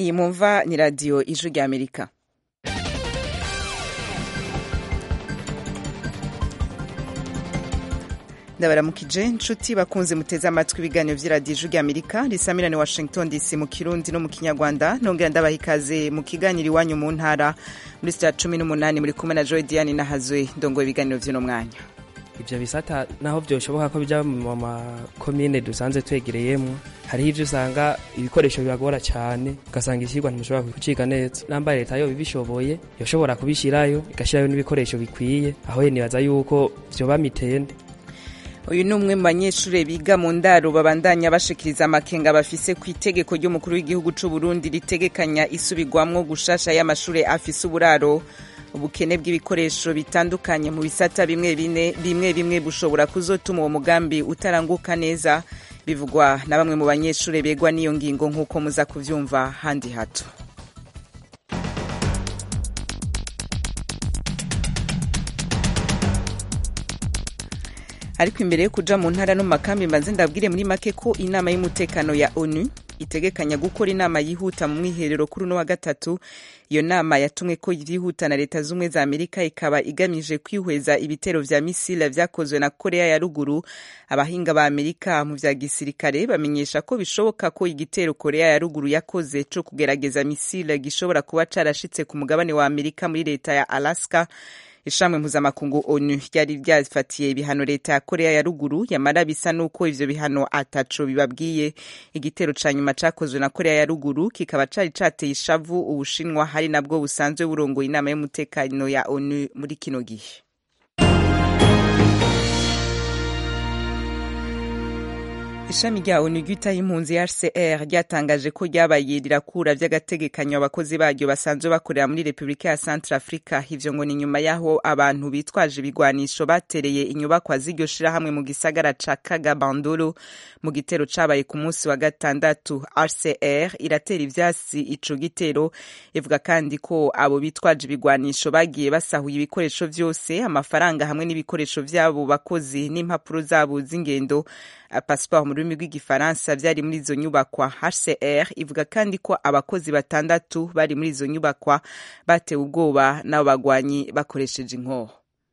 iyi mumva ni radiyo ijwi ry'amerika ndabaramukije nshuti bakunze muteze amatwi ibiganiro by'iradiyo ijwi ry'amerika risamirane washington dc mu kirundi no mu kinyarwanda nongera ndabaha ikaze mu kiganiro iwanyu mu ntara muri sita cumi n'umunani muri kumwe na joy diane nahazwe ndongoye ibiganiro by'uno mwanya ibyo bisata naho byoshoboka ko bijya mu makomine dusanzwe twegereyemo hariho ibyo usanga ibikoresho bibagora cyane ugasanga icyigwa ntimushobora kuciga neza nambaye leta yo ibishoboye yoshobora kubishyirayo igashyirayo n'ibikoresho bikwiye aho nibaza yuko byoba mitende uyu ni umwe mu banyeshuri biga mu ndaro babandanya bashikiriza amakenga bafise ku itegeko ry'umukuru w'igihugu cy'u Burundi ritegekanya isubirwamwo gushasha y'amashuri afise uburaro ubukene bw'ibikoresho bitandukanye mu bisata bimwe bine bimwe bimwe bushobora kuzotuma uwo mugambi utaranguka neza bivugwa na bamwe mu banyeshuri begwa n'iyo ngingo nk'uko muza kuvyumva handi hato ariko imbere yo kuja mu ntara no mu makambi mbanze ndabwire muri make ko inama y'umutekano ya onu itegekanya gukora inama yihuta mu mwiherero kuri uno wa gatatu iyo nama yatumwe ko yihuta na leta z'ubumwe za amerika ikaba igamije kwihweza ibitero vya misile vyakozwe na korea ya ruguru abahinga ba amerika mu vya gisirikare bamenyesha ko bishoboka ko igitero korea ya ruguru yakoze co kugerageza misile gishobora kuba carashitse ku mugabane wa amerika muri leta ya alaska ishami mpuzamakungu onu ryari ryafatiye ibihano leta ya korea ya ruguru yamara bisa n'uko ivyo bihano ataco bibabwiye igitero ca nyuma cakozwe na korea ya ruguru kikaba cari cateye ishavu ubushinwa hari nabwo busanzwe burongoye inama y'umutekano ya onu muri kino gihe ishami rya onu ryitaho impunzi hcr ryatangaje ko ryabaye rirakura vy'agategekanyo abakozi baryo basanzwe bakorera muri repubulika ya centre africa ivyo ngo ni nyuma y'aho abantu bitwaje ibigwanisho batereye inyubakwa z'iryo shirahamwe mu gisagara ca kagabandoro mu gitero cabaye ku munsi wa gatandatu hcr iratera ivyasi ico gitero ivuga kandi ko abo bitwaje ibigwanisho bagiye basahuye ibikoresho vyose amafaranga hamwe n'ibikoresho vy'abo bakozi n'impapuro zabo z'ingendo pasiporo mu rurimi rw'igifaransa byari muri izo nyubakwa hcr ivuga kandi ko abakozi batandatu bari muri izo nyubakwa batewe ubwoba n'abo bagwanyi bakoresheje inkoho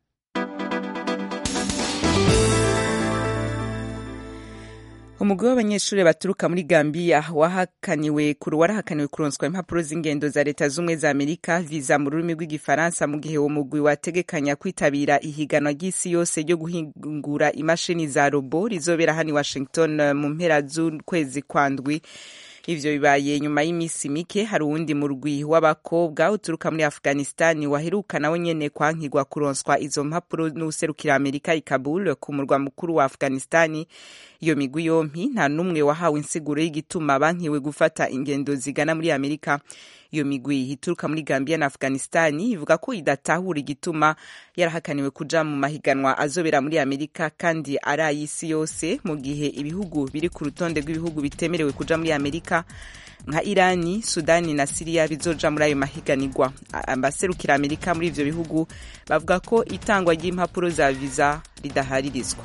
umugwi w'abanyeshuri baturuka muri Gambia wahakaniwe warahakaniwe kuronswa impapuro z'ingendo za leta z'ubumwe za Amerika visa mu rurimi rw'igifaransa mu gihe uwo mugwi wategekanya kwitabira ihiganwa ry'isi yose ryo guhingura imashini za robo rizobera hano i Washington mu mpera z'ukwezi kwa ndwi ivyo bibaye nyuma y'iminsi mike hari uwundi murwi w'abakobwa uturuka muri afghanistan waheruka nawe nyene kwankirwa kuronswa izo mpapuro n'userukira amerika i kabul ku murwa mukuru wa afghanistan iyo migwi yompi nta n'umwe wahawe insiguro y'igituma bankiwe gufata ingendo zigana muri amerika iyo migwi ituruka muri gambia na afghanistan ivuga ko idatahura igituma yarahakaniwe kuja mu mahiganwa azobera muri amerika kandi ari ay'isi yose mu gihe ibihugu biri ku rutonde rw'ibihugu bitemerewe kuja muri amerika nka irani sudani na siriya bizoja muri ayo mahiganirwa abaserukira amerika muri ivyo bihugu bavuga ko itangwa ry'impapuro za viza ridaharirizwa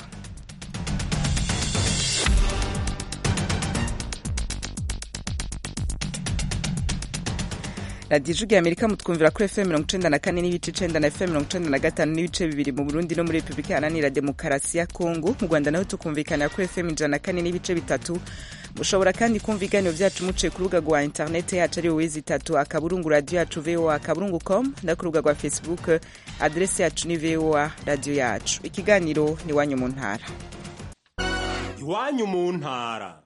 radiyo ijwi ya amerika mutwumvira kuri fm mirongo icenda na kane n'ibice icenda na fm mirongo icenda na gatanu n'ibice bibiri mu burundi no muri repubulika iharanira demokarasi ya kongo mu rwanda naho tukumvikanira kuri fm ijana na kane n'ibice bitatu mushobora kandi kumva ibiganiro vyacu muciye ku rubuga rwa interineti yacu ari wowe zitatu akaburungu radiyo yacu voa akaburungu com no ku rubuga rwa facebook aderesi yacu ni voa radiyo yacu ikiganiro ni iwanyu mu ntara iwanyu mu ntara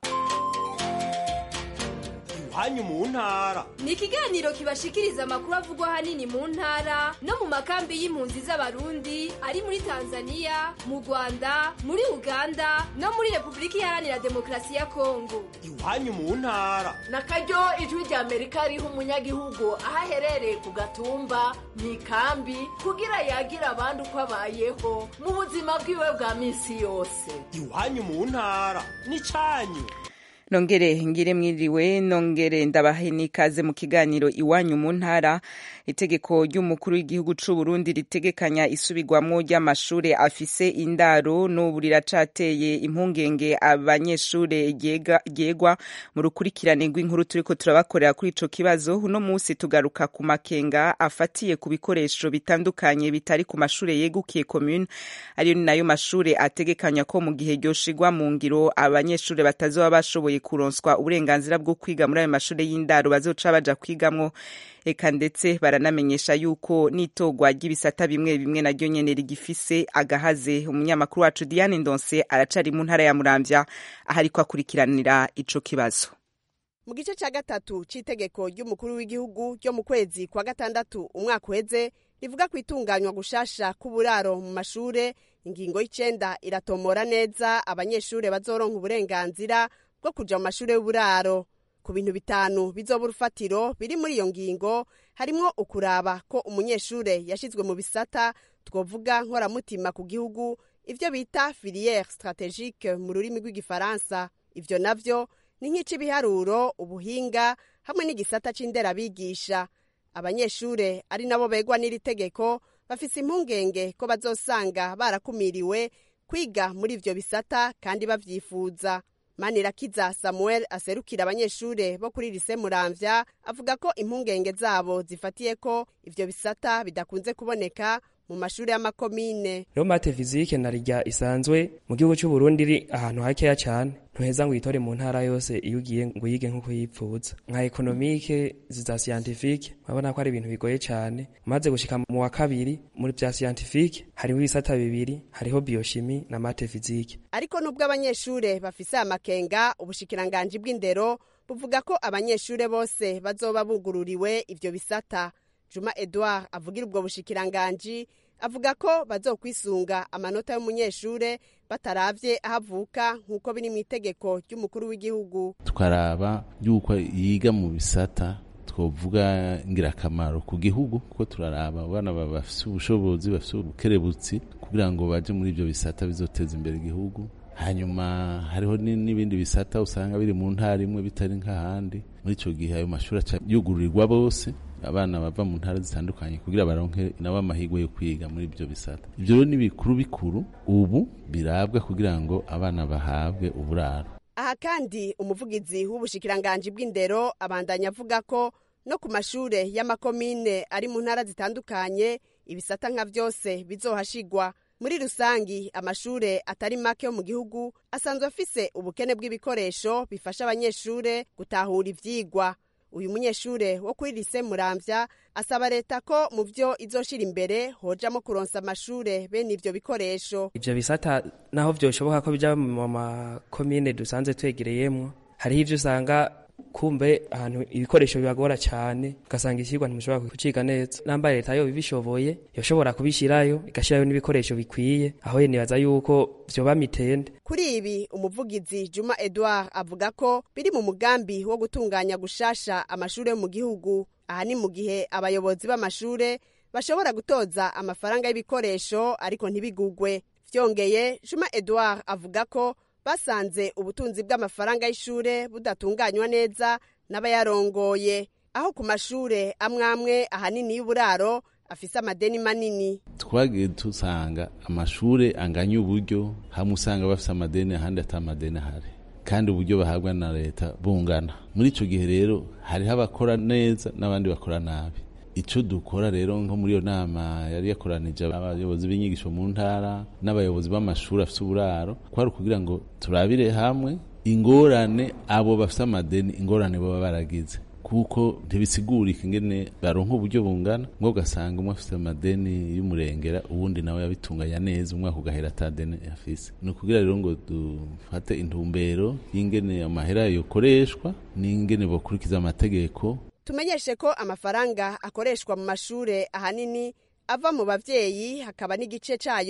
iwanyu mu ntara ni ikiganiro kibashikiriza amakuru avugwa ahanini mu ntara no mu makambi y'impunzi z'abarundi ari muri tanzania mu rwanda muri uganda no muri repubulika iharanira demokarasi ya kongo iwanyu mu ntara na karyo ijwi rya amerika riha umunyagihugu aho aherereye ku gatumba mu ikambi kugira yagira abandi uko abayeho mu buzima bwiwe bwa minsi yose iwanyu mu ntara ni cyanyu nongere ngire mwiriwe nongere ndabahe n'ikaze mu kiganiro iwanyu mu ntara itegeko ry'umukuru w'igihugu c'u Burundi ritegekanya isubirwamwo ry'amashure afise indaro n'ubu riracateye impungenge abanyeshure ryegwa mu rukurikirane rw'inkuru turiko turabakorera kuri ico kibazo uno musi tugaruka ku makenga afatiye ku bikoresho bitandukanye bitari ku mashure yegukiye commune ariyo ni nayo mashure ategekanya ko mu gihe ryoshigwa mu ngiro abanyeshure batazoba bashoboye kuronswa uburenganzira bwo kwiga muri ayo mashure y'indaro bazoca baja kwigamwo eka ndetse baranamenyesha yuko n'itogwa ry'ibisata bimwe bimwe naryo nyene rigifise agahaze umunyamakuru wacu Diane Ndonse aracari mu ntara ya Muramvya aho ariko akurikiranira ico kibazo mu gice cya gatatu cy'itegeko ry'umukuru w'igihugu ryo mu kwezi kwa gatandatu umwaka uheze rivuga ku itunganywa gushasha k'uburaro mu mashure ingingo y'icenda iratomora neza abanyeshure bazoronka uburenganzira bwo kuja mu mashure y'uburaro ku bintu bitanu bizoba urufatiro biri muri iyo ngingo harimwo ukuraba ko umunyeshure yashizwe mu bisata twovuga nkoramutima ku gihugu ivyo bita filiere strategique mu rurimi rw'igifaransa ivyo navyo ni nk'ic'ibiharuro ubuhinga hamwe n'igisata c'inderabigisha abanyeshure ari nabo begwa n'iri tegeko bafise impungenge ko bazosanga barakumiriwe kwiga muri ivyo bisata kandi bavyifuza manirakiza samuel aserukira abanyeshure bo kuri lise muramvya avuga ko impungenge zabo zifatiye ko ivyo bisata bidakunze kuboneka mu mashuri y'amakomine rero mate fizike na rya isanzwe mu gihugu cy'u Burundi iri ahantu hakeya cyane ntuheza ngo uyitore mu ntara yose iyo ugiye ngo uyige nk'uko yipfuza nka ekonomike ziza scientifique urabona ko ari ibintu bigoye cyane umaze gushika mu wa kabiri muri bya scientifique hariho ibisata bibiri hariho biochimie na mate fizike ariko nubwo abanyeshure bafise amakenga ubushikiranganji bw'indero buvuga ko abanyeshure bose bazoba bugururiwe ivyo bisata juma edouard avugira ubwo bushikiranganji avuga ko bazokwisunga amanota y'umunyeshure bataravye aho avuka nk'uko biri mu itegeko ry'umukuru w'igihugu tukaraba yuko yiga mu bisata twovuga ingirakamaro ku gihugu kuko turaraba abana bafise ubushobozi bafise ubukerebutsi kugira ngo baje muri ivyo bisata bizoteza imbere igihugu hanyuma hariho n'ibindi bisata usanga biri mu ntara imwe bitari nk'ahandi muri ico gihe ayo mashuri aca yugururirwa bose abana bava mu ntara zitandukanye kugira baronke nabo amahirwe yo kwiga muri ibyo bisata ibyo rero ni bikuru bikuru ubu birabwa kugira ngo abana bahabwe uburaro aha kandi umuvugizi w'ubushikiranganji bw'indero abandanya avuga ko no ku mashure y'amakomine ari mu ntara zitandukanye ibisata nka vyose bizohashigwa muri rusangi amashure atari make yo mu gihugu asanzwe afise ubukene bw'ibikoresho bifasha abanyeshure gutahura ivyigwa uyu munyeshure wo kuri lise muramvya asaba leta ko mu vyo izoshira imbere hojamo kuronsa amashure bene ivyo bikoresho ivyo bisata naho vyoshoboka ko bija mu makomine dusanzwe twegereyemwo hariho ivyo usanga kumbe ahantu ibikoresho bibagora cyane ugasanga icyigwa ntimushobora kuciga neza nambaye leta yo ibishoboye yoshobora kubishyirayo igashyirayo n'ibikoresho bikwiye aho nibaza yuko vyoba mitende kuri ibi umuvugizi juma edouard avuga ko biri mu mugambi wo gutunganya gushasha amashuri yo mu gihugu aha ni mu gihe abayobozi b'amashure bashobora gutoza amafaranga y'ibikoresho ariko ntibigugwe vyongeye juma edouard avuga ko basanze ubutunzi bw'amafaranga y'ishure budatunganywa neza n'abayarongoye aho ku mashure amwe amwe ahanini y'uburaro afise amadeni manini twagiye dusanga amashure anganya uburyo hamwe usanga bafise amadeni ahandi ata amadeni ahari kandi uburyo bahabwa na leta bungana muri ico gihe rero hariho abakora neza n'abandi bakora nabi ico dukora rero nko muri iyo nama yari yakoranije abayobozi b'inyigisho mu ntara n'abayobozi b'amashuri afise uburaro kwari ukugira ngo turabire hamwe ingorane abo bafise amadeni ingorane baba baragize kuko ntibisigurika ingene baronka uburyo bungana ngo ugasanga umwe afise amadeni y'umurengera uwundi nawe yabitunganya neza umwaka ugahera ata deni afise ni ukugira rero ngo dufate intumbero y'ingene amahera yokoreshwa n'ingene bokurikiza amategeko tumenyeshe ko amafaranga akoreshwa mu mashure ahanini ava mu bavyeyi hakaba n'igice cayo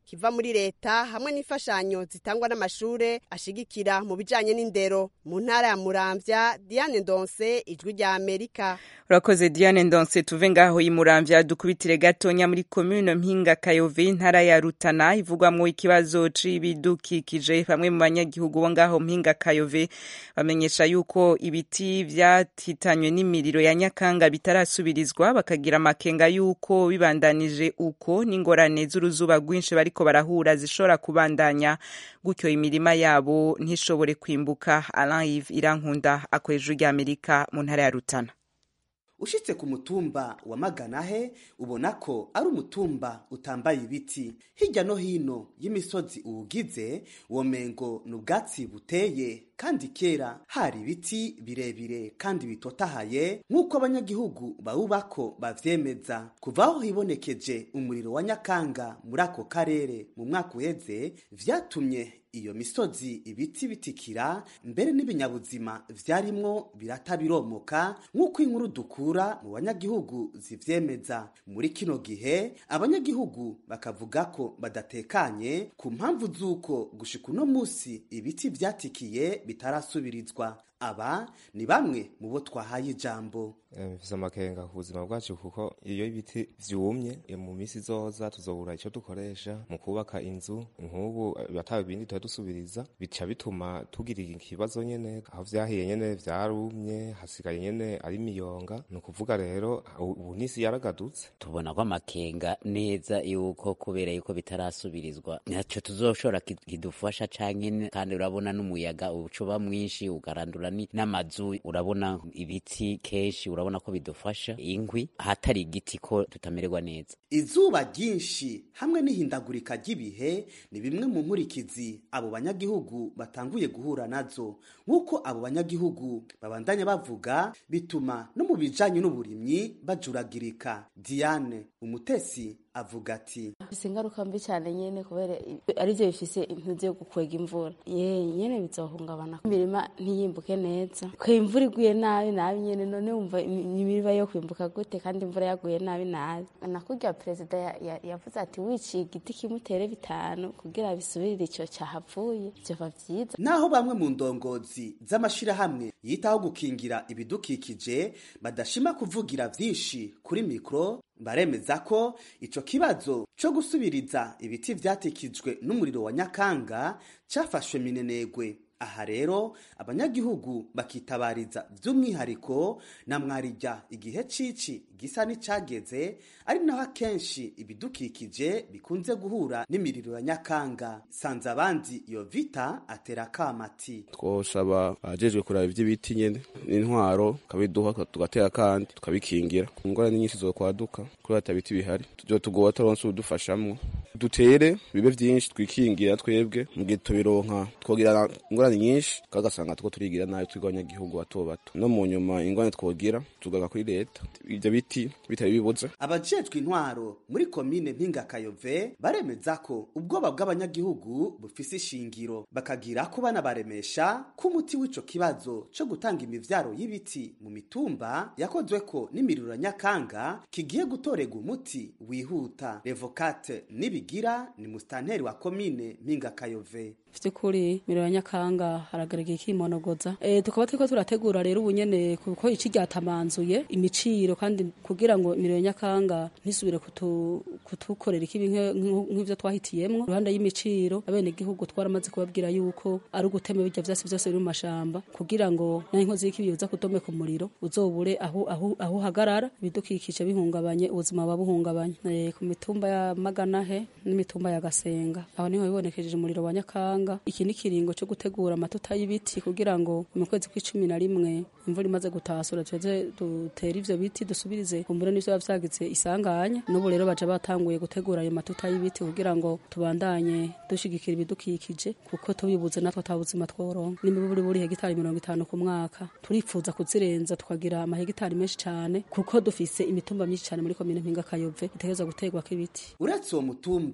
kiva muri leta hamwe n'imfashanyo zitangwa n'amashure ashigikira mu bijanye n'indero mu ntara ya muramvya diane ndonse ijwi rya amerika urakoze diane ndonse tuve ngaho imuramvya dukubitire gatonya muri komune mpinga kayove intara ya rutana ivugwamwo ikibazo c'ibidukikije bamwe mu banyagihugu bo ngaho mpinga kayove bamenyesha yuko ibiti vyatitanywe n'imiriro ya nyakanga bitarasubirizwa bakagira amakenga yuko bibandanije uko n'ingorane z'uruzuba rwinshi bariko barahura zishobora kubandanya gutyo imirima yabo ntishobore kwimbuka alain yves irankunda akoresha rya amerika mu ntara ya rutana ushitse ku mutumba wa maganahe ubona ko ari umutumba utambaye ibiti hirya no hino y'imisozi uwugize womengo ni ubwatsi buteye kandi kera hari ibiti birebire kandi bitotahaye nk'uko abanyagihugu bawubako bavyemeza kuva aho hibonekeje umuriro wa nyakanga muri ako karere mu mwaka uheze vyatumye iyo misozi ibiti bitikira mbere n'ibinyabuzima vyarimwo birata biromoka nk'uko inkuru dukura mu banyagihugu zivyemeza muri kino gihe abanyagihugu bakavuga ko badatekanye ku mpamvu z'uko gushika uno musi ibiti vyatikiye bitarasubirizwa aba ni bamwe mu bo twahaye ijambo mfise amakenga ku buzima bwacu kuko iyo ibiti vyumye mu misi izoza tuzobura ico dukoresha mu kubaka inzu nk'ubu ataba ibindi tuba dusubiriza bica bituma tugira ikibazo nyene aho vyahiye nyene vyarumye hasigaye nyene ari imiyonga ni ukuvuga rero ubu n'isi yaragadutse tubona ko amakenga neza yuko kubera yuko bitarasubirizwa ntaco tuzoshobora kidufasha canke kandi urabona n'umuyaga ucuba mwinshi ugarandura n'amazu urabona ibiti kenshi urabona ko bidufasha inkwi ahatari igiti ko tutamererwa neza izuba ryinshi hamwe n'ihindagurika ry'ibihe ni bimwe mu nkurikizi abo banyagihugu batanguye guhura nazo nk'uko abo banyagihugu babandanya bavuga bituma no mu bijanye n'uburimyi bajuragirika diane umutesi avuga ati bifise ingaruka mbi cyane nyene kubera arivyo bifise impuzu yo gukwega imvura ye nyene bizohungabana imirima ntiyimbuke neza ko imvura iguye nabi nabi nyene none wumva imirima yo kwimbuka gute kandi imvura yaguye nabi nabi nakurya perezida yavuze ati wiciye igiti kimutere bitanu kugira bisubirire ico cahavuye vyoba vyiza naho bamwe mu ndongozi z'amashirahamwe yitaho gukingira ibidukikije badashima kuvugira vyinshi kuri mikro baremeza ko ico kibazo co gusubiriza ibiti vyatikijwe n'umuriro wa nyakanga cafashwe minenegwe aha rero abanyagihugu bakitabariza by'umwihariko na mwarijya igihe cici gisa n'icageze ari naho akenshi ibidukikije bikunze guhura n'imiriro ya nyakanga sanze abandi iyo vita atera kamati twosaba abajejwe kuraba ivy'ibiti nyene n'intwaro kabiduha tugatera kandi tukabikingira ingorane nyinshi zokwaduka kubera ata biti bihari tuzotugoba turonse udufashamwo dutere bibe vyinshi twikingira twebwe mu gihe tubironka twogira ingorane nyinshi kagasanga tuko turigira nayo twiga abanyagihugu bato bato no mu nyuma ingorane twogira tugaga kuri leta ivyo biti bitari bibuze abajejwe intwaro muri komine mpinga kayove baremeza ko ubwoba bw'abanyagihugu bufise ishingiro bakagira ko banabaremesha ko umuti w'ico kibazo co gutanga imivyaro y'ibiti mu mitumba yakozwe ko n'imiriro nyakanga kigiye gutorega umuti wihuta revokate nibigira ni mustanteri wa komine mpinga kayove vy'ukuri miriro ya nyakanga haragaragara ikimonogoza e, tukaba turiko turategura rero ubu nyene kuko ici ryatamanzuye imiciro kandi kugira ngo imiriro ya nyakanga ntisubire kutu, kutukorera ikibi nk'ivyo twahitiyemwo iruhande y'imiciro abene gihugu twaramaze kubabwira yuko ari ugutema birya vyose vyose biri mu mashamba kugira ngo naho inkozi y'ikibi yoza kudomeka umuriro uzobure aho aho aho uhagarara ibidukikije bihungabanye ubuzima buba buhungabanye e, ku mitumba ya maganahe n'imitumba ya gasenga aho niho bibonekejeje umuriro wa nyakanga iki ni kiringo cyo gutegura amatuta y'ibiti kugira ngo mu kwezi kw'icumi na rimwe imvura imaze gutasura tuze dutere ivyo biti dusubirize kumbura n'ivyo biba vyagize isanganya n'ubu rero baja batanguye gutegura ayo matuta y'ibiti kugira ngo tubandanye dushigikira ibidukikije kuko tubibuze natwe ata buzima tworonka nimba buri buri hegitari mirongo itanu ku mwaka turifuza kuzirenza tukagira amahegitari menshi cane kuko dufise imitumba myinshi cane muri komine mpinga kayove itegerezwa guterwako ibiti uretse uwo mutumba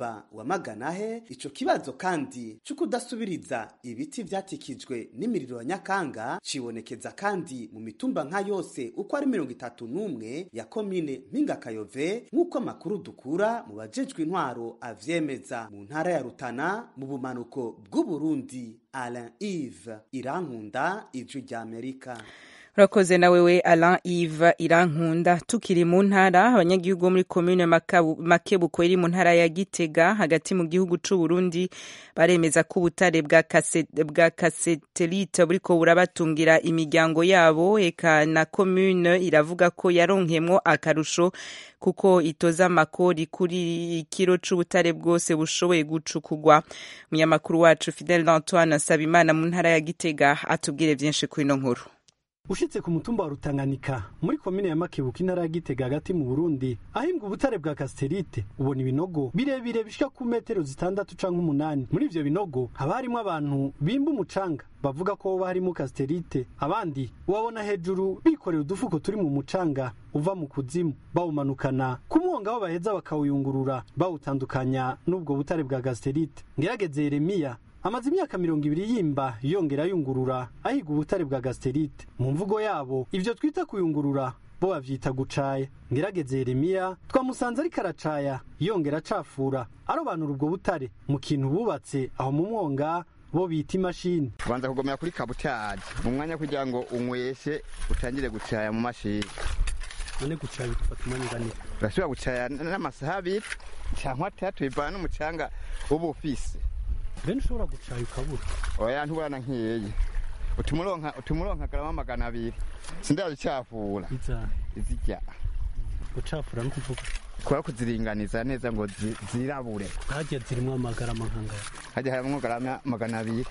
mutumba wa maganahe ico kibazo kandi co kudasubiriza ibiti vyatikijwe n'imiriro ya nyakanga cibonekeza kandi mu mitumba nka yose uko ari mirongo itatu n'umwe ya komine mpingakayove nk'uko amakuru dukura mu bajejwe intwaro avyemeza mu ntara ya rutana mu bumanuko bw'uburundi alain ive irankunda ijwi ry'amerika urakoze na wewe Alain Yves Irankunda tukiri mu ntara abanyagihugu bo muri commune Makebuko iri mu ntara ya Gitega hagati mu gihugu c'u Burundi baremeza ko ubutare bwa kase- bwa kasetelite buriko burabatungira imiryango yabo eka na commune iravuga ko yaronkemwo akarusho kuko itoza amakori kuri ikiro c'ubutare bwose bushoboye gucukugwa umunyamakuru wacu Fidel Antoine Sabimana mu ntara ya Gitega atubwire vyinshi kuri ino nkuru ushitse ku mutumba wa rutanganika muri komine ya makebuka intara ya gitega hagati mu burundi ahimbwa ubutare bwa kasiterite ubona ibinogo birebire bishika ku metero zitandatu canke umunani muri ivyo binogo haba harimwo abantu bimba umucanga bavuga ko hoba harimo kasiterite abandi ubabona hejuru bikorera udufuko turi mu mucanga uva mu kuzimu bawumanukana ku mwonga aho baheza bakawuyungurura bawutandukanya n'ubwo butare bwa kasiterite ngerageze yeremiya amaze imyaka mirongo ibiri yimba yongera yungurura ahiga ubutare bwa gasiterite mu mvugo yabo ivyo twita kuyungurura bo bavyita gucaya ngerageze yeremiya twamusanze ariko aracaya yongera acafura arobanura ubwo butare mu kintu bubatse aho mu mwonga bo bita imashini ubanza kugomera kuri kabutari mu mwanya kugira ngo unyweshe utangire gucaya mu mashini none gucaya bigufata umwanya ungana urashobora gucaya n'amasaha abiri cyangwa atatu bivana n'umucanga uba ufise bene ushobora gucaya ukabura oya ntuburana nk'iyeyi utumuronka utumuronka garama magana abiri sindazicafura iza izirya gucafura no kuvuga kora kuziringaniza neza ngo zi- zirabure hagiye zirimwo amagarama nkangaya hajya harimwo garama magana abiri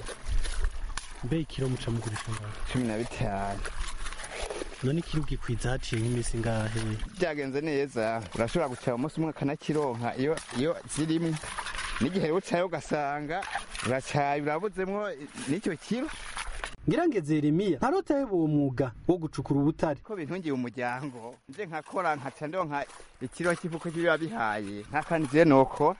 mbe ikiro muca mugurisha ngaho cumi na bitanu none ikiro ugikwiza haciye nk'iminsi ngahe byagenze neza urashobora gucaya umunsi umwe akanakironka iyo iyo zirimwe n'igihe rero ucaye ugasanga uracaye urabuzemwo n'icyo kiro ngirangeze yeremiya ntarotaheba uwo mwuga wo gucukura ubutare ko bintungiye umuryango nje nkakora nkaca ndonka ikiro cy'ifuko kibiba bihaye ntakandi je nokora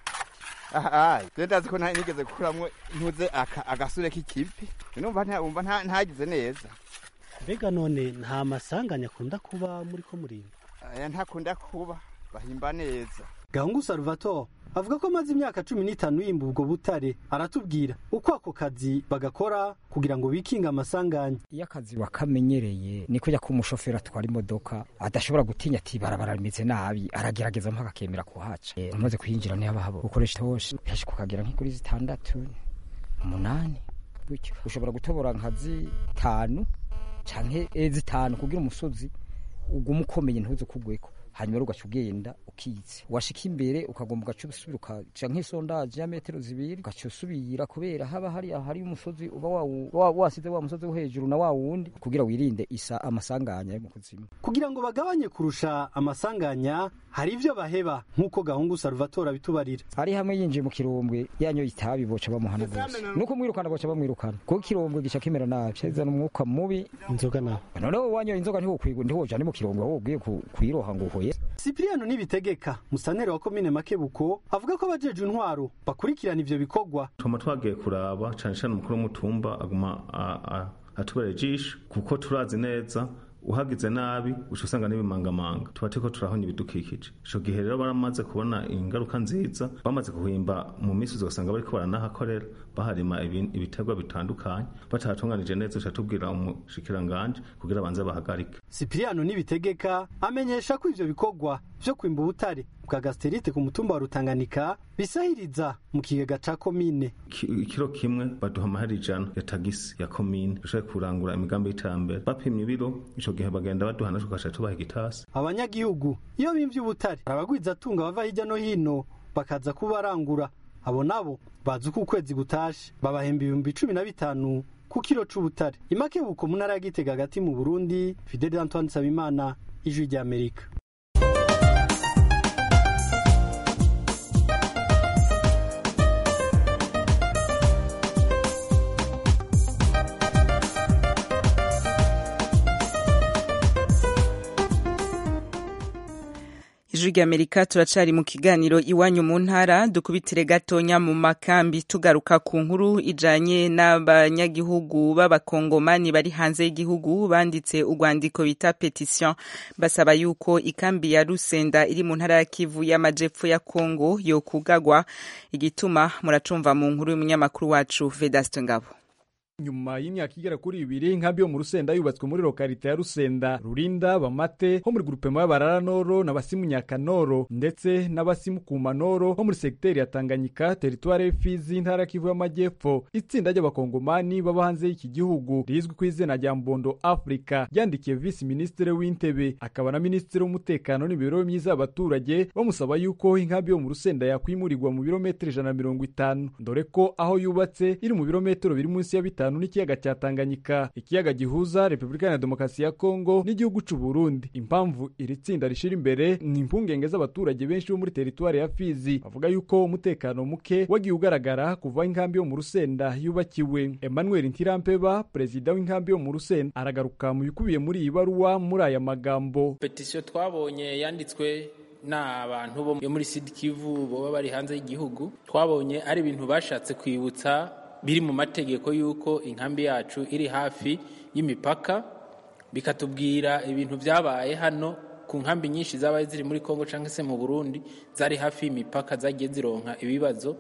ahaye je ndazi ko nta- nigeze gukuramwo ntuze aka- agasure k'ikivi numva nta- wumva nta- ntagize neza mbega none nta masanganya akunda kuba muri ko murimba aya ntakunda kuba bahimba neza gahungu salvatore avuga ko amaze imyaka cumi n'itanu yimba ubwo butare aratubwira uko ako kazi bagakora kugira ngo bikinge amasanganya iyo akazi wakamenyereye ni kujya ko umushoferi atwara imodoka adashobora gutinya ati barabara rimeze nabi aragerageza mpaka akemera kuhaca Eh, umaze kuyinjira niyo haba ukoresha itoshe henshi kukagera nk'ikuri zitandatu umunani gutyo ushobora gutobora nka zitanu canke eh, zitanu kugira umusozi ugume ukomeye ntuze kugweko hanyuma rero ugaca ugenda ukitse washika imbere ukagomba ugaca usubira ukaca nk'isondaje ya metero zibiri ugaca usubira kubera haba hari hari umusozi uba wawu- wa- wasize wa musozi wo hejuru na wa wundi kugira wirinde isa amasanganya yo mu kuzimu kugira ngo bagabanye kurusha amasanganya hari ivyo baheba nk'uko gahungu salvatore abitubarira hari hamwe yinjiye mu kirombwe yanyoye itabi boca bamuhana bose nuko mwirukana boca bamwirukana kuko ikirombwe gica kimera nabi cazana umwuka mubi inzoga nawe noneho wanyoye inzoga ntiwokwigwa ntiwojane mu kirombwe ahubwo ugiye ku- kuyiroha ngo uhoye Cipriano Nibitegeka musantere wa komine Makebuko avuga ko abajeje intwaro bakurikirana ivyo bikorwa tuma twagiye kuraba cyane cyane umukuru w'umutumba aguma a- a- atubera ijisho kuko turazi neza uhagize nabi uca usanga n'ibimangamanga tuba turiko turahonya ibidukikije ico gihe rero baramaze kubona ingaruka nziza bamaze guhimba mu minsi ugasanga bariko baranahakorera baharima ibi- ibiterwa bitandukanye batahatunganije neza uca tubwira umushikiranganje kugira abanze bahagarike Cipriano Nibitegeka amenyesha ko ivyo bikorwa vyo kwimba ubutare bwa gasterite ku mutumba wa Rutanganika bisahiriza mu kigega ca komine Ki- ikiro kimwe baduha amahera ijana ya tagisi ya komine dushobore kurangura imigambi y'iterambere bapimye ibiro ico gihe bagenda baduha natwe tugaca tubaha igitasi abanyagihugu iyo bimvye ubutare abagwiza atunga bava hirya no hino bakaza kubarangura abo nabo bazi uko ukwezi gutashe babahemba ibihumbi cumi na bitanu ku kiro c'ubutare imakebuko mu ntara ya Gitega hagati mu Burundi Fidel Antoine Sabimana ijwi rya Amerika ijwi ijwi ry'amerika turacari mu kiganiro iwanyu mu ntara dukubitire gatonya mu makambi tugaruka ku nkuru ijanye n'abanyagihugu b'abakongomani bari hanze y'igihugu banditse urwandiko bita petition basaba yuko ikambi ya rusenda iri mu ntara ya kivu y'amajepfo ya kongo yokugagwa igituma muracumva mu nkuru y'umunyamakuru wacu vedaste ngabo nyuma y'imyaka igera kuri ibiri inkambi yo mu rusenda yubatswe muri lokalite ya rusenda rurinda bamate ho muri grupema y'abarara noro n'abasimu nyakanoro ndetse n'abasimu kumanoro ho muri segiteri ya tanganyika teritware y'ifizi intara kivu y'amajyepfo itsinda ry'abakongomani baba hanze y'iki gihugu rizwi ku izina rya mbondo africa ryandikiye visi minisitiri w'intebe akaba na minisitiri w'umutekano n'imibereho myiza y'abaturage bamusaba yuko inkambi yo mu rusenda yakwimurirwa mu birometero ijana na mirongo itanu dore ko aho yubatse iri mu birometero biri munsi ya bitanu n'ikiyaga cya Tanganyika ikiyaga gihuza Repubulika ya Demokarasi ya Kongo n'igihugu c'u Burundi impamvu iri tsinda rishira imbere ni impungenge z'abaturage benshi bo muri teritwari ya Fizi bavuga yuko umutekano muke wagiye ugaragara kuva inkambi yo mu Rusenda yubakiwe Emmanuel Ntirampeba perezida w'inkambi yo mu Rusenda aragaruka mu bikubiye muri iyi baruwa muri aya magambo petisiyo twabonye yanditswe n'abantu bo muri Sud Kivu baba bari hanze y'igihugu twabonye ari ibintu bashatse kwibutsa biri mu mategeko y'uko inkambi yacu iri hafi y'imipaka bikatubwira ibintu byabaye hano ku nkambi nyinshi zabaye ziri muri Kongo cyangwa se mu Burundi zari hafi y'imipaka zagiye zironka ibibazo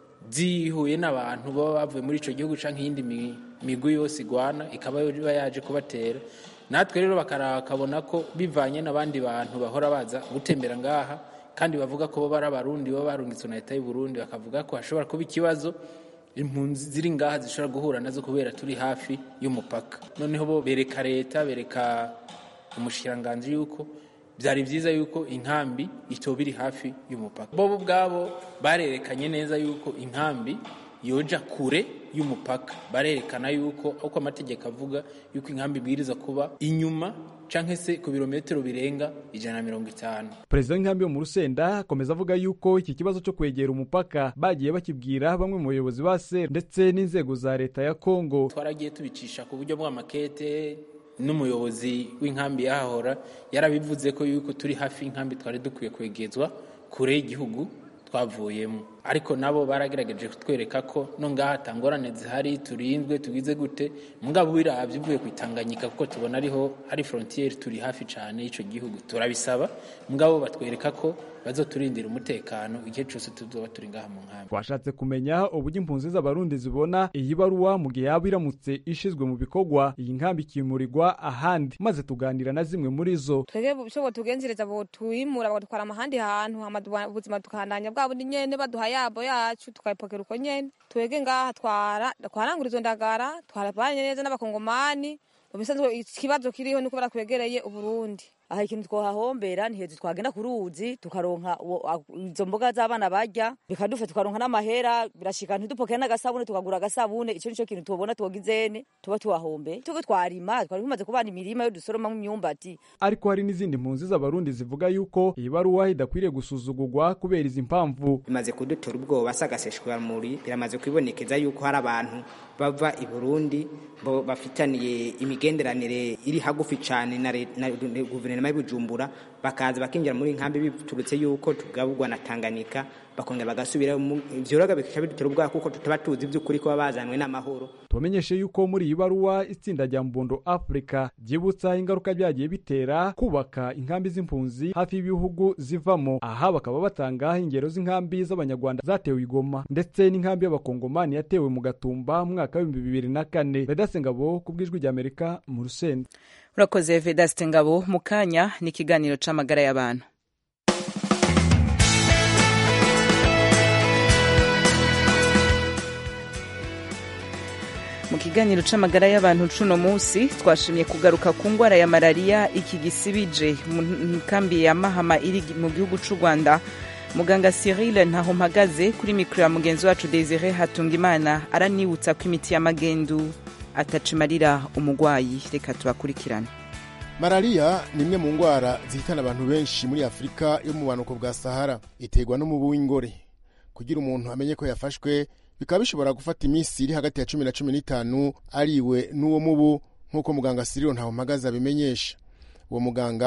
zihuye n'abantu baba bavuye muri icyo gihugu cyangwa iyindi migwi yose igwana ikaba iba yaje kubatera natwe rero bakabona ko bivanye n'abandi bantu bahora baza gutembera ngaha kandi bavuga ko bo bari abarundi baba barungitswe na leta y'u Burundi bakavuga ko hashobora kuba ikibazo impunzi ziri ngaha zishobora guhura nazo kubera turi hafi y'umupaka noneho bo bereka leta bereka umushikiranganji yuko byari byiza yuko inkambi itoba iri hafi y'umupaka bo ubwabo barerekanye neza yuko inkambi yoja kure y'umupaka barerekana yuko uko amategeko avuga yuko inkambi ibwiriza kuba inyuma canke se ku birometero birenga ijana na mirongo itanu perezida w'inkambi yo mu rusenda akomeza avuga yuko iki kibazo cyo kwegera umupaka bagiye bakibwira bamwe mu bayobozi ba ser ndetse n'inzego za leta ya kongo twaragiye tubicisha ku buryo bw'amakete n'umuyobozi w'inkambi yahahora yarabivuze ko yuko turi hafi y'inkambi twari dukwiye kwegezwa kure y'igihugu twavuyemo ariko nabo baragerageje kutwereka ko no ngaha atangorane zihari turindwe tugize gute mugabo wirabye uvuye ku itanganyika kuko tubona ariho hari frontiere turi hafi cyane y'icyo gihugu turabisaba mugabo batwereka ko bazoturindira umutekano igihe cyose tuzoba turi ngaha mu nkambi twashatse kumenya uburyo impunzi z'abarundi zibona iyi baruwa mu gihe yaba iramutse ishizwe mu bikorwa iyi nkambi ikimurirwa ahandi maze tuganira na zimwe muri zo twebwe icyo botugenzereza botwimura bagatwara amahandi hantu ubuzima tukandanya bwa bundi nyene baduha yabo yacu tukayipokera uko nyene twebwe ngaha twara twarangura izo ndagara twarabanye neza n'abakongomani mu bisanzwe ikibazo kiriho nuko barakwegereye uburundi aha ikintu twohahombera ni hejuru twagenda ku ruzi tukaronka izo mboga z'abana barya bikadufa tukaronka n'amahera birashika ntidupokere n'agasabune tukagura agasabune ico nico kintu tubona twogizene tuba tuhahombe tuba twarima twari tumaze kubana imirima yo dusoromamwo imyumbati ariko hari n'izindi mpunzi z'abarundi zivuga yuko iyi baruwa idakwiriye gusuzugurwa kubera izi mpamvu bimaze kudutera ubwoba sagaseshwa muri biramaze kwibonekeza yuko hari abantu bava i Burundi bo bafitaniye imigenderanire iri hagufi cyane na, na guverinoma y'Ibujumbura bakaza bakinjira muri nkambi biturutse yuko tugaburwa na Tanganyika bakongera bagasubira ivyoraga bikaba bidutera ubwoba kuko tutaba tuzi by'ukuri ko bazanwe n'amahoro tubamenyeshe yuko muri iyi baruwa itsinda rya mbondo africa ryibutsa ingaruka byagiye bitera kubaka inkambi z'impunzi hafi y'ibihugu zivamo aha bakaba batanga ingero z'inkambi z'abanyarwanda zatewe igoma ndetse n'inkambi y'abakongomani yatewe mu gatumba mu mwaka w'ibihumbi bibiri na kane vedase ngabo ku bw'ijwi ry'amerika mu rusenda urakoze vedaste ngabo mu kanya ni ikiganiro c'amagara y'abantu mu kiganiro c'amagara y'abantu cuno munsi twashimye kugaruka ku ngwara ya malariya iki gisibije mu nkambi ya mahama iri mu gihugu c'u rwanda muganga cyril ntaho mpagaze kuri mikoro ya mugenzi wacu desire hatungimana aranibutsa ko imiti y'amagendu atacimarira umugwayi reka tubakurikirane malariya ni imwe mu ndwara zihitana abantu benshi muri afurika yo mu bumanuko bwa sahara iterwa n'umubu w'ingore kugira umuntu amenye ko yafashwe bikaba bishobora gufata iminsi iri hagati ya cumi na cumi n'itanu ariwe n'uwo mubu nk'uko muganga siriro ntawe mpagaze abimenyesha uwo muganga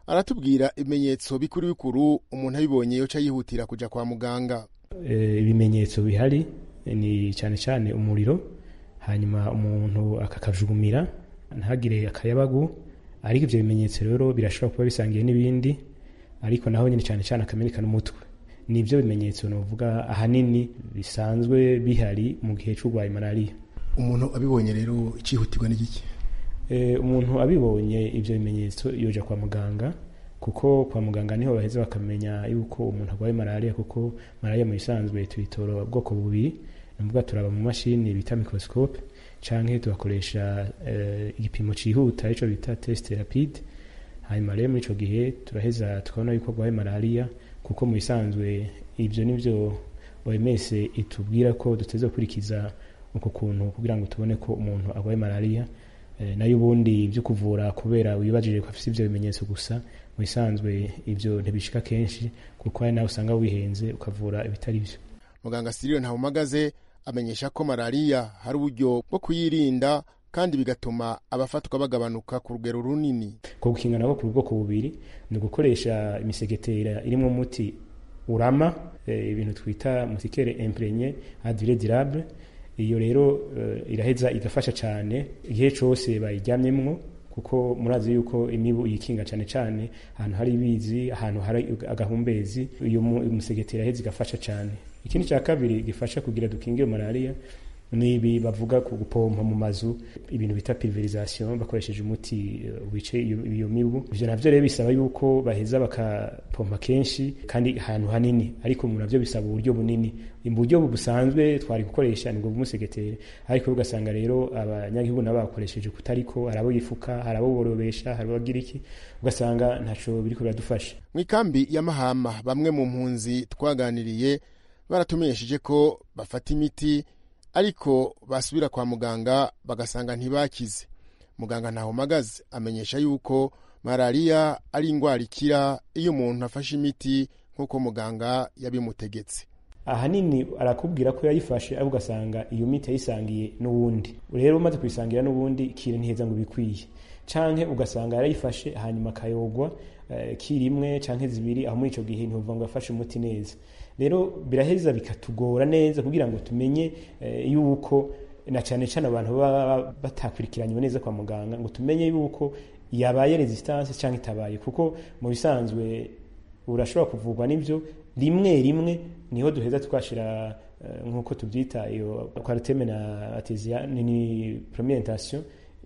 aratubwira ibimenyetso bikuru bikuru umuntu abibonye yoca yihutira kuja kwa muganga Eh, ibimenyetso bihari ni cyane cyane umuriro hanyuma umuntu akakajugumira ntagire akayabagu ariko ivyo bimenyetso rero birashobora kuba bisangiye n'ibindi ariko naho nyine cyane cyane akameneka n'umutwe nibyo bimenyetso novuga ahanini bisanzwe bihari mu gihe c'urwaye malariya umuntu abibonye rero icihutirwa n'igiki Eh, umuntu abibonye ivyo bimenyetso yoja kwa muganga kuko kwa muganga niho baheza bakamenya yuko umuntu arwaye malariya kuko malariya mu bisanzwe tuyitora ubwoko bubiri nuvuga turaba mu mashini bita microscope canke tugakoresha eh, igipimo cihuta ico bita test rapide hanyuma rero muri ico gihe turaheza tukabona yuko arwaye malariya kuko mu bisanzwe ivyo nivyo OMS itubwira ko duteze gukurikiza uko kuntu kugira ngo tubone ko umuntu arwaye malariya Eh, nayo ubundi ibyo kuvura kubera wibajije ko afite ibyo bimenyetso gusa mu bisanzwe ibyo ntibishika kenshi kuko hari nawe usanga wihenze ukavura ibitari byo muganga siriro ntawumagaze amenyesha ko malariya hari uburyo bwo kuyirinda kandi bigatuma abafatwa bagabanuka ku rugero runini ko gukinga nabo ku bwoko bubiri ni ugukoresha imisegetera irimo umuti urama eh, ibintu twita mutikere imprenye advire durable iyo rero eh, iraheza igafasha cyane igihe cyose bayiryamyemwo kuko murazi yuko imibu yikinga cyane cyane ahantu hari ibizi ahantu hari agahumbezi iyo mu- umusegetera iraheza igafasha cyane ikindi cya kabiri gifasha kugira dukinge iyo malariya ni ibi bavuga ku gupompa mu mazu ibintu bita pulverisation bakoresheje umuti eh, wice iyo iyo mibu ivyo navyo rero bisaba yuko baheza bakapompa kenshi kandi ahantu hanini ariko mu navyo bisaba uburyo bunini mu buryo busanzwe twari gukoresha nibwo bw'umusegeteri ariko ugasanga rero abanyagihugu nabo bakoresheje kutariko hari abo yifuka hari abo borobesha hari abo bagira iki ugasanga ntaco biriko biradufasha mu ikambi ya mahama bamwe mu mpunzi twaganiriye baratumenyesheje ko bafata imiti ariko basubira kwa muganga bagasanga ntibakize muganga ntahomagaze amenyesha yuko malariya ari indwara ikira iyo umuntu afashe imiti nk'uko muganga yabimutegetse ahanini arakubwira ko yayifashe ariko ugasanga iyo miti yayisangiye n'uwundi rero umaze kuyisangira n'uwundi kiri ntiheza ngo bikwiye canke ugasanga yarayifashe hanyuma akayogwa eh, kiri imwe canke zibiri aho muri ico gihe ntivuga ngo yafashe umuti neza rero biraheza bikatugora neza kugira ngo tumenye eh, yuko na cane cane abantu baba batakurikiranywe neza kwa muganga ngo tumenye yuko yabaye resistance canke itabaye kuko mu bisanzwe urashobora kuvurwa n'ibyo rimwe rimwe niho duheza twashira eh, nk'uko tubyita iyo kwariteme na atesia ni premientation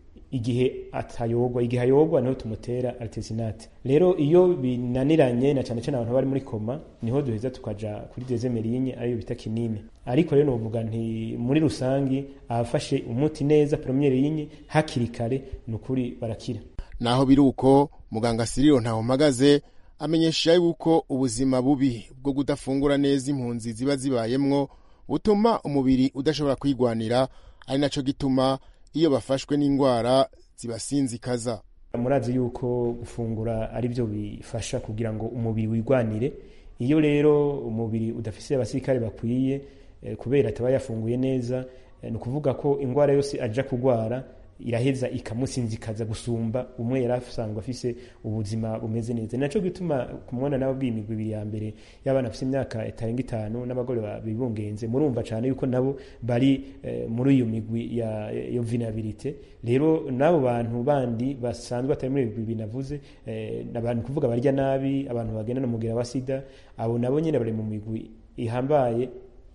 igihe atayogwa igihe ayogwa niho tumutera artesinate rero iyo binaniranye na cyane cyane abantu bari muri koma niho duheza tukaja kuri dezemerinye ariyo bita kinini ariko rero novuga nti muri rusangi abafashe umuti neza premiere yinye hakiri kare ni ukuri barakira naho biri uko muganga siriro ntawumagaze amenyesha yuko ubuzima bubi bwo kudafungura neza impunzi ziba zibayemwo butuma umubiri udashobora kwigwanira ari naco gituma iyo bafashwe n'indwara zibasinzikaza murazi yuko gufungura ari byo bifasha kugira ngo umubiri wigwanire iyo rero umubiri udafise abasirikare bakwiye eh, kubera ataba yafunguye neza eh, ni ukuvuga ko indwara yose aja kugwara iraheza ikamusinzikaza gusumba umwe yari asanzwe afise ubuzima bumeze neza naco gituma kumubona nabo bw'imigwi ibiri ya mbere y'abana bafise imyaka itarenga itanu n'abagore bibungenze murumva cane yuko nabo bari eh, muri iyo migwi ya yo vulnerabilité rero n'abo bantu bandi basanzwe atari muri ibigwi binavuze eh, n'abantu kuvuga barya nabi abantu bagenda no mugira wa sida abo nabo nyene bari mu migwi ihambaye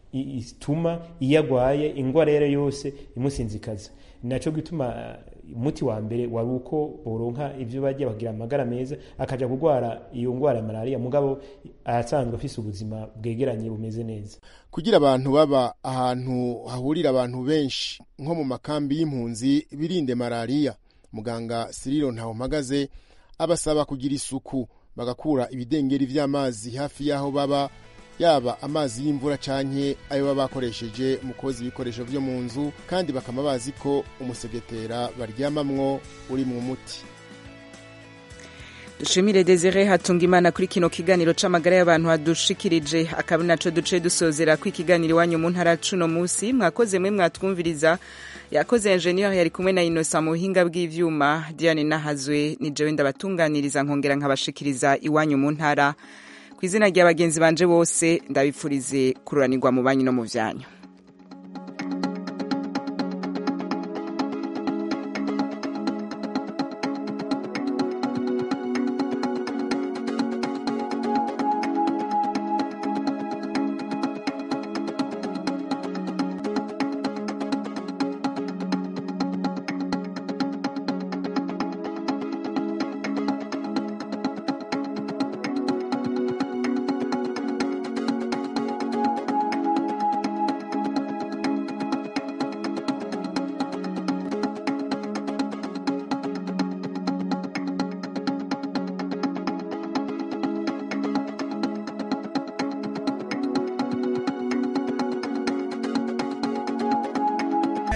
ituma iyo agwaye ingwara yari yose imusinzikaza naco gituma umuti wa mbere wari uko boronka ivyo barya bagira amagara meza akaja kugwara iyo ngwara ya malariya mugabo asanzwe afise ubuzima bwegeranye bumeze neza kugira abantu baba ahantu hahurira abantu benshi nko mu makambi y'impunzi birinde malariya muganga siriro ntawumpagaze abasaba kugira isuku bagakura ibidengeri vy'amazi hafi y'aho baba yaba amazi y'imvura canke ayo baba bakoresheje mu koza ibikoresho vyo mu nzu kandi bakama bazi ko umusegetera baryamamwo uri mu muti dushimire desire hatunga imana kuri kino kiganiro c'amagara y'abantu hadushikirije akaba naco duce dusozera ko ikiganiro iwanyu mu ntara cuno musi mwakoze mwe mwatwumviriza yakoze engineer yari kumwe na inosa mu buhinga bw'ivyuma diane nahazwe ni jewe ndabatunganiriza nkongera nkabashikiriza iwanyu mu ntara ku izina rya bagenzi banje bose ndabipfurize kururanirwa mu banyu no mu vyanyu